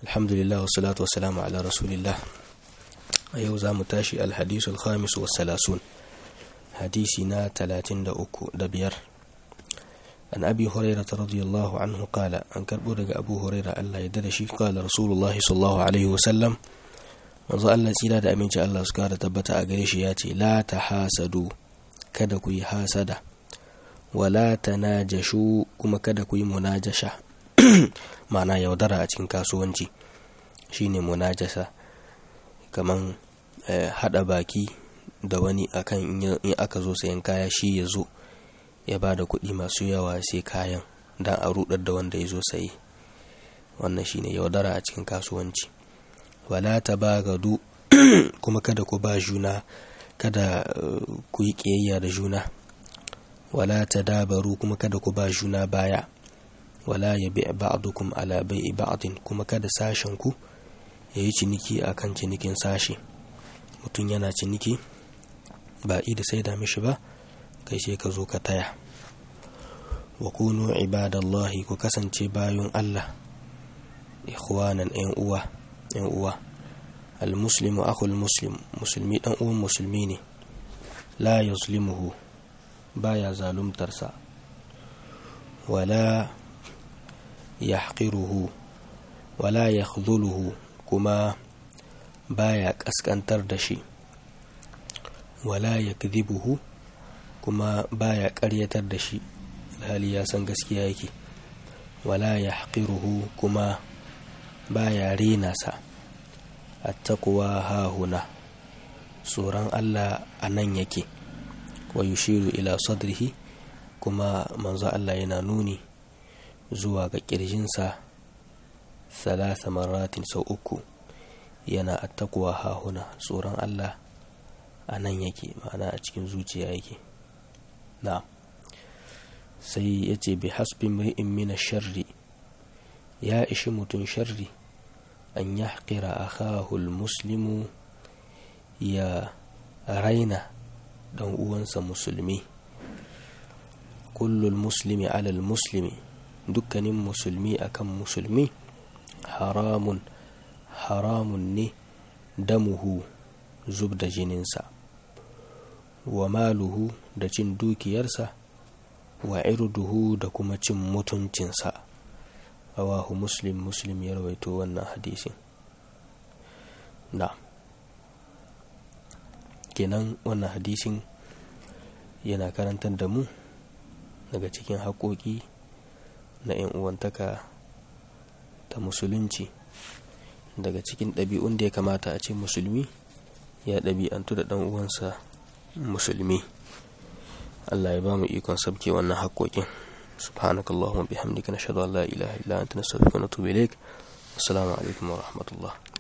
alhamdulillah wa salatu wa salamu ala rasulillah a yau za mu tashi alhadisu alhamis wa salasun hadisi na talatin da uku da biyar an abi huraira ta radiyallahu anhu kala an karbo daga abu huraira allah ya da shi kala rasulullahi sallallahu alaihi wasallam manzo allah tsira da aminci allah su kara tabbata a gare shi ya ce la ta hasadu kada ku yi hasada wala ta najashu kuma kada ku yi munajasha ma'ana yaudara a cikin kasuwanci shine munajasa kaman hada baki da wani akan in aka zo sayan kaya shi ya zo ya ba da kuɗi masu yawa sai kayan don a rudar da wanda ya zo sayi wannan shine yaudara a cikin kasuwanci wala ta ba gado kuma kada ku ba juna kada ku yi ƙiyayya da juna wala ta dabaru kuma kada ku ba juna baya wala ya bi ba'dukum ala bai'i ba'din kuma kada sashen ku yayi ciniki akan cinikin sashe mutum yana ciniki ba da sai da mishi ba kai sai ka zo ka taya wa kunu ibadallahi ku kasance bayan Allah ikhwanan yan uwa yan uwa almuslimu akhul muslim musulmi dan uwan musulmi ne la yuzlimuhu baya zalumtarsa wala yahqiruhu wala yakhdhuluhu kuma baya kaskantar da shi wala yakdhibuhu kuma baya ƙaryatar da shi alhali ya san gaskiya yake wala yahqiruhu kuma baya rena sa attaqwa hahuna tsoron Allah a nan yake wa yushiru ila sadrihi kuma manzo Allah yana nuni zuwa ga ƙirjinsa salasa maratin sau uku yana attakuwa hahuna tsoron Allah a nan yake ma'ana a cikin zuciya yake na sai ya ce bi hasbi mri'in mina sharri ya ishi mutum sharri an ya haƙira a kahul muslimu ya raina ɗan uwansa musulmi kullul muslimi alal muslimi dukkanin musulmi akan musulmi haramun haramun ne damuhu zub da jininsa wa maluhu da cin dukiyarsa wa irduhu da kuma cin mutuncinsa rawahu muslim muslim ya rawaito wannan hadisin na kenan wannan hadisin yana karantar da mu daga cikin haƙoƙi na 'yan uwantaka ta musulunci daga cikin ɗabi'un da ya kamata a ce musulmi ya ɗabi'antu da ɗan uwansa musulmi Allah ya ba mu ikon sabke wannan haƙoƙin subhanakallahumma bihamdika nashhadu an la ilaha illa anta nastaghfiruka wa natubu ilaik assalamu alaikum wa rahmatullah